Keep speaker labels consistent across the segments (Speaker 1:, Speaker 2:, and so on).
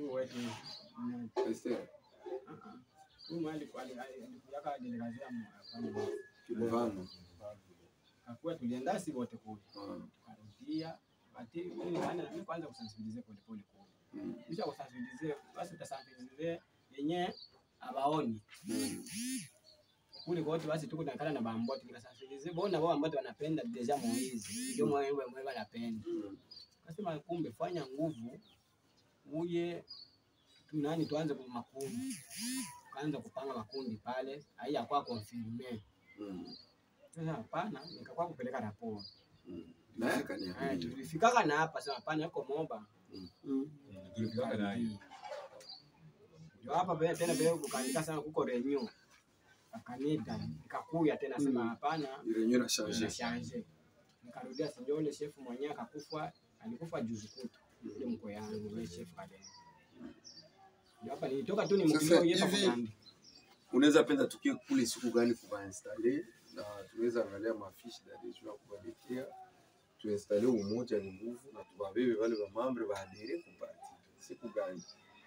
Speaker 1: Huyu wetu mm,
Speaker 2: Esther
Speaker 1: ah, ah. Huyu mwali kwa alikujaka delegazia mfano
Speaker 2: Kilivano.
Speaker 1: kakuwa tulienda si wote kule
Speaker 2: Ah,
Speaker 1: tukarudia ati mimi maana mimi kwanza kusensibilize pole pole kule
Speaker 2: mm,
Speaker 1: kisha kusensibilize basi utasensibilize yenye abaoni
Speaker 2: mm,
Speaker 1: kule kote basi tuko nakala na bamboti nikasensibilize bona wao ambao wanapenda deja moizi ndio mwe mwe mwe wanapenda
Speaker 2: mm,
Speaker 1: kasema kumbe fanya nguvu uje tunani tuanze kwa makundi kaanza kupanga makundi pale haiya kwa confirme
Speaker 2: mm,
Speaker 1: sasa hapana nikakuwa kupeleka raporo
Speaker 2: mm. Naye
Speaker 1: Haya,
Speaker 2: akaniambia.
Speaker 1: tulifikaka na hapa sema hapana yuko moba
Speaker 2: Mm,
Speaker 3: Tulifika naye.
Speaker 1: ndio hapa pia tena pia kukanika sana kuko renew akanita nikakuya tena sema
Speaker 2: Mm.
Speaker 1: hapana
Speaker 2: ile yenyewe na change.
Speaker 1: Nimeshaanze. Nikarudia sinjole shefu mwenyewe akakufa, alikufa juzi kutu. Ile mko yangu ile shefu kale. Ndio hapa nilitoka tu ni
Speaker 2: Sasa
Speaker 1: mkimbiao yepa
Speaker 2: hivi-
Speaker 1: kunandi.
Speaker 2: Unaweza penda tukie kule siku gani kubainstale na tunaweza angalia mafishi da deja kubaletea tuinstale umoja ni nguvu na tubabebe wale wa mambre baadere kupati siku gani?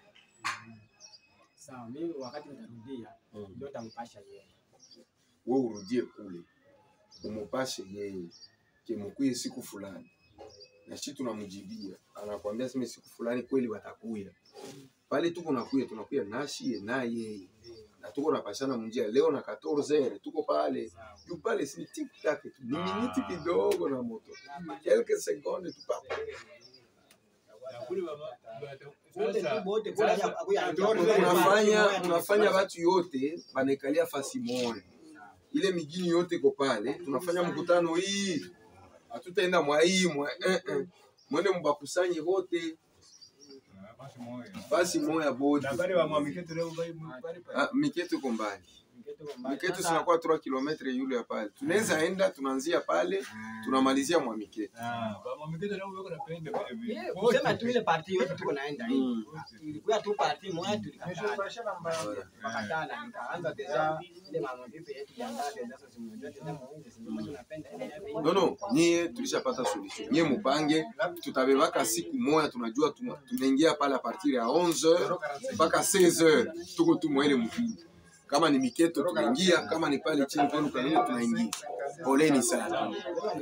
Speaker 1: Sawa, mimi wakati nitarudia
Speaker 2: Mm.
Speaker 1: ndio nitampasha yeye.
Speaker 2: we urudie kule umupashe yeye kemukwie siku fulani, na shi tunamjibia, anakwambia sema siku fulani kweli watakuya pale, tuko nakuya tunakuya nashie na yeye na tuko napashana mjia leo na 14 tuko pale
Speaker 1: Sawa.
Speaker 2: juu pale, si tik tak tu ni miniti kidogo na moto quelques secondes tu pa
Speaker 3: Na kule baba-
Speaker 1: Wote
Speaker 3: sasa-
Speaker 1: tu wote
Speaker 3: sasa-
Speaker 1: kula akuya
Speaker 3: Ndio
Speaker 2: unafanya unafanya watu yote banaikalia fasi moja ile migini yote iko pale, tunafanya mkutano hii, hatutaenda mwa hii mwa eh, eh. mwende mbakusanye wote
Speaker 3: Ah, basi moyo.
Speaker 2: basi moya bote.
Speaker 3: Na bale wa mwamiketu leo bali bali pale.
Speaker 2: Ah, Miketo iko mbali, Miketo sinakuwa 3 km yule ya pale, tunaweza enda, tunaanzia pale tunamalizia mwa Miketo.
Speaker 3: Ah, wa mwamiketu leo wako napenda vile vile.
Speaker 1: Yeah, kusema tu ile party yote tuko naenda hii.
Speaker 2: Mm.
Speaker 1: Ilikuwa tu party moja tulikataa. Wakatana nikaanza deja ile mama vipi yetu jiandaa deja sasa simnajua tena mwenyewe sisi tunapenda ile ya
Speaker 2: No, no, nyie tulishapata solution. Nyie mupange, tutabebaka siku moya, tunajua tuna- tunaingia pale a partir ya 11h mpaka 16h, tuko tu mwele mkini. Kama ni Miketo tunaingia, kama ni pale chini kwenu kanini tunaingia. Poleni sana,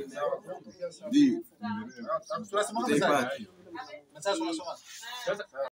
Speaker 2: ndio utaipata.
Speaker 3: Sasa